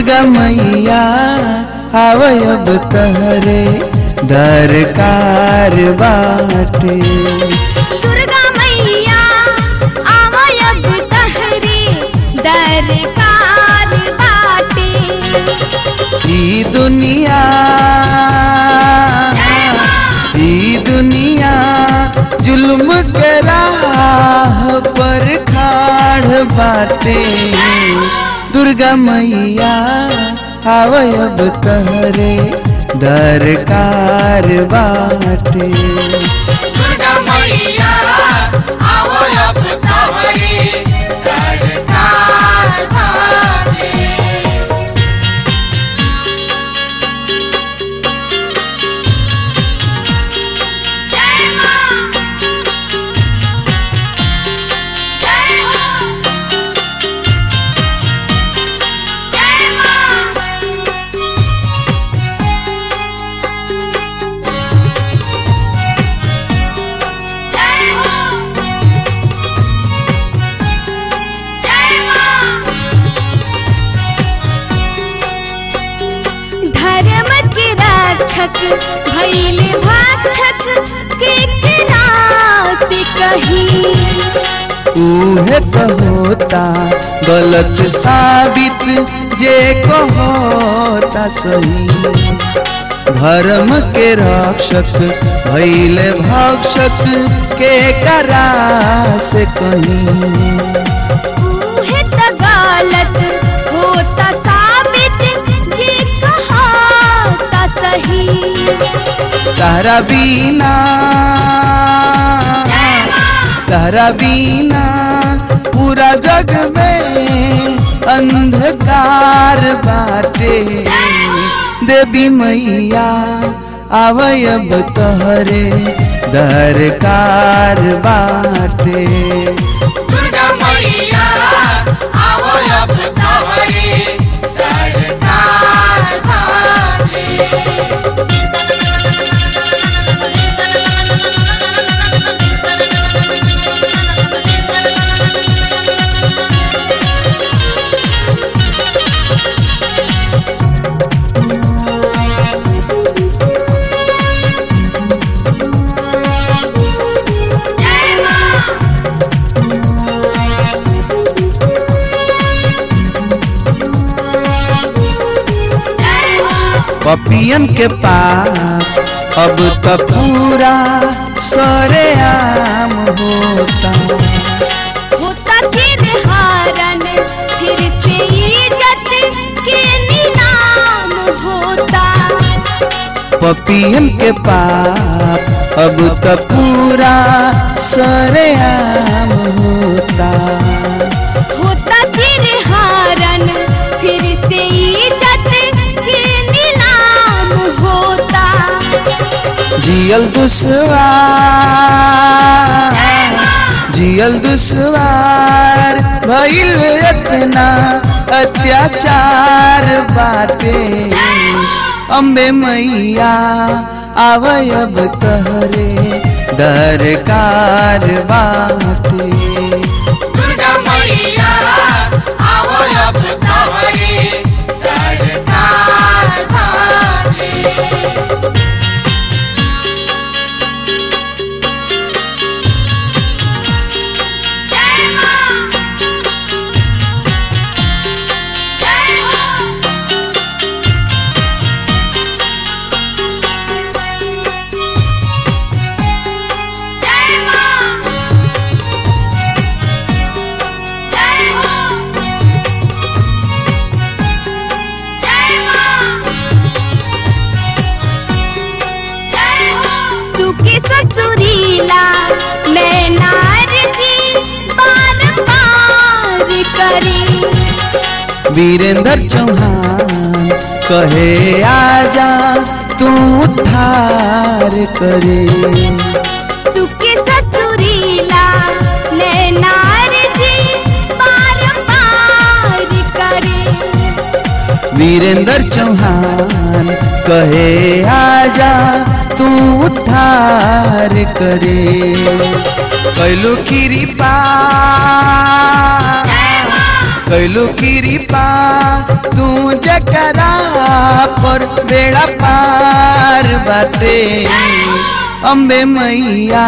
दुर्गा मैया आवयब तहरे दरकार बाटे दुर्गा मैया आवयब तहरे दरकार बाटे ई दुनिया ई दुनिया जुल्म के राह पर खाड़ बाटे दुर्गा मैया आवयब तहरे दरकार बाटे दुर्गा मैया आवो अब तोहरे सरकार बाटे जय मां जय हो जय मां जय हो जय मां धर्म के रक्षक भैल भाक्षक के किरात कही उहे तो होता गलत साबित जे को होता सही धर्म के रक्षक भैले भक्षक के करा से कहीं उहे त गलत होता साबित जे कहा सही तारा बीना जय मां तारा बीना पूरा जग में अंधकार बाटे देवी मैया आवयब तहरे दरकार बाटे दुर्गा मैया आवो अब तोहरे सरकार बाटे जय मां जय हो पपियन के पाप अब तो पूरा सरेआम होता होता चिर हारन फिर से इज्जत के नीलाम होता पपियन के पाप अब तो पूरा सरेआम होता होता चिर हारन फिर से इज्जत के नीलाम होता जियल दुश्वार जियल दुश्वार भइल इतना अत्याचार बाटे अम्बे मैया आवयब तहरे दरकार बाटे दुर्गा मैया आवो अब तोहरे सरकार बाटे जय मां जय हो जय मां जय हो जय मां जय हो सुखी ससुरीला मैं नार जी पार पार करी वीरेंद्र चौहान कहे आजा तू उद्धार करे सुखी ससुरीला मैं नार जी पार पार करे वीरेंद्र चौहान कहे आजा तू उद्धार करे कैलू कृपा कैलू कृपा तू जकरा पर बेड़ा पार बाटे अम्बे मैया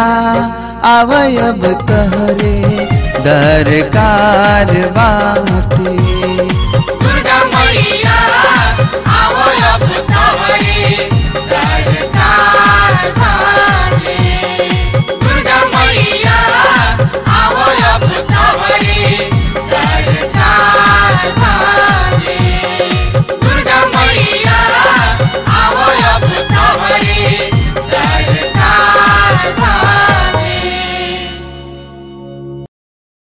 आवय अब तहरे दरकार बाटे